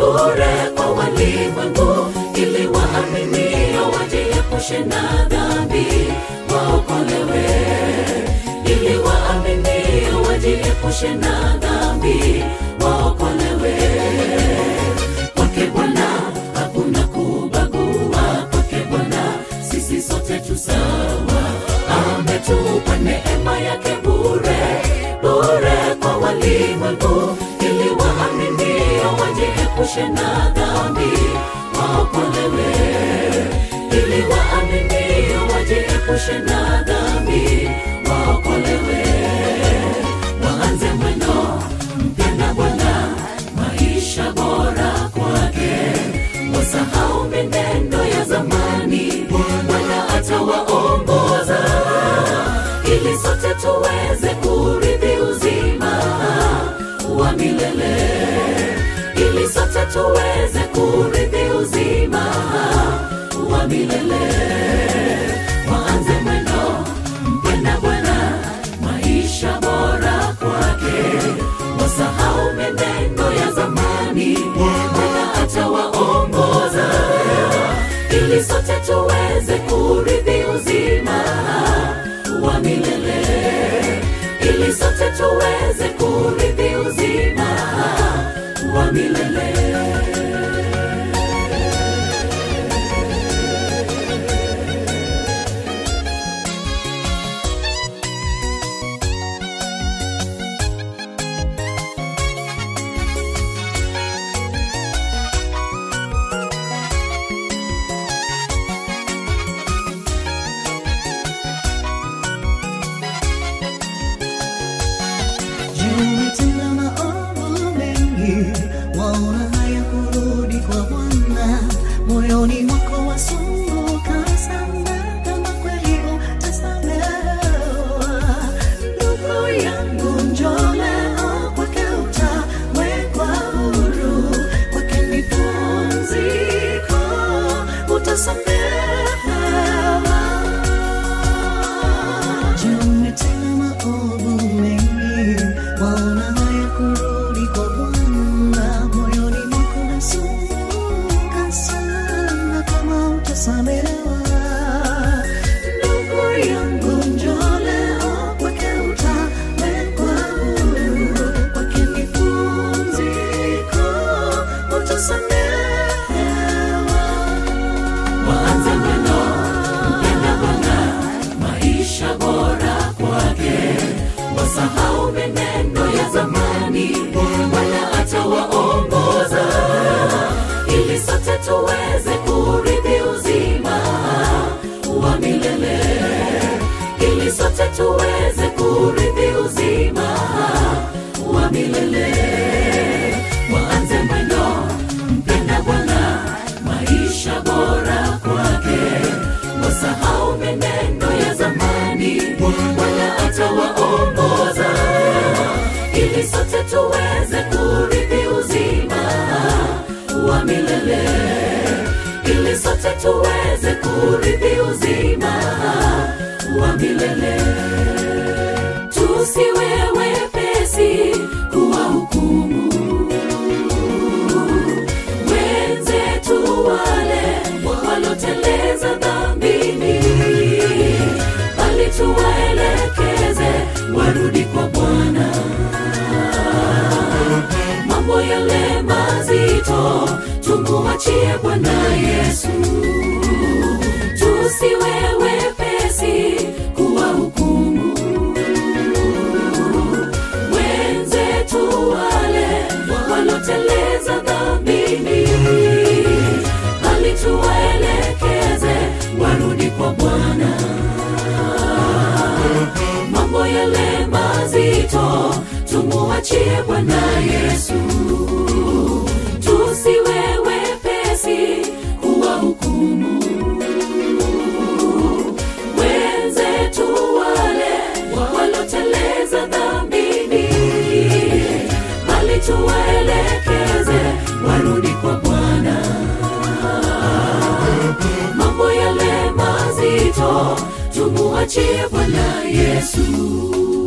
bure kwa walimwengu ili waaminio wajiepushe na dhambi waokolewe ili waaminio wajiepushe na dhambi waokolewe kwake bwana hakuna kubagua kwake bwana sisi sote tu sawa ametupa neema yake bure bure kwa walimwengu ili waaminio wajiepushe na dhambi waokolewe ili waaminio wajiepushe na dhambi waokolewe waanze mwendo mpya na bwana maisha bora kwake wasahau minendo ya zamani bwana atawaongoza ili sote tuweze kurithi uzima wa milele ili sote tuweze kurithi uzima wa milele waanze mwendo mpya na bwana maisha bora kwake wasahau menendo ya zamani bwana atawaongoza ili sote tuweze kurithi uzima wa milele ili sote tuweze kurithi uzima wa milele Umetenda maovu mengi, waona haya kurudi kwa Bwana. Moyoni mwako wasumbuka sana, kama kweli utasamehewa. Ndugu yangu, njoo leo, kwake utawekwa huru, kwake ni pumziko, utasamehewa. Je, umetenda maovu mengi, waona haya kurudi kwa Bwana. Moyoni mwako unasumbuka sana, kama utasamehewa. Ndugu yangu, njoo leo, kwake utawekwa huru, kwake ni pumziko, utasamehewa. waanze mwendo mpenda bwana maisha bora kwake wasahau menendo ya zamani bwana atawaongoza ili sote tuweze kurithi uzima wa milele ili sote tuweze kurithi uzima wa milele waanze mwendo mpenda bwana maisha bora kwake wasahau menendo ya zamani bwana atawaongoza ili sote tuweze kurithi uzima wa milele ili sote tuweze kurithi uzima wa milele tusiwe wepesi kuwahukumu wenzetu wale waloteleza dhambini bali tuwaelekeze warudi kwa bwana mambo yale mazito tumuachie bwana yesu tusiwe wepesi kuwahukumu wenzetu wale waloteleza dhambini bali tuwaelekeze warudi kwa bwana mambo yale mazito tumuachie bwana yesu tusiwe wepesi kuwahukumu wenzetu wale waloteleza dhambini bali tuwaelekeze warudi kwa bwana mambo yale mazito tumuachie bwana yesu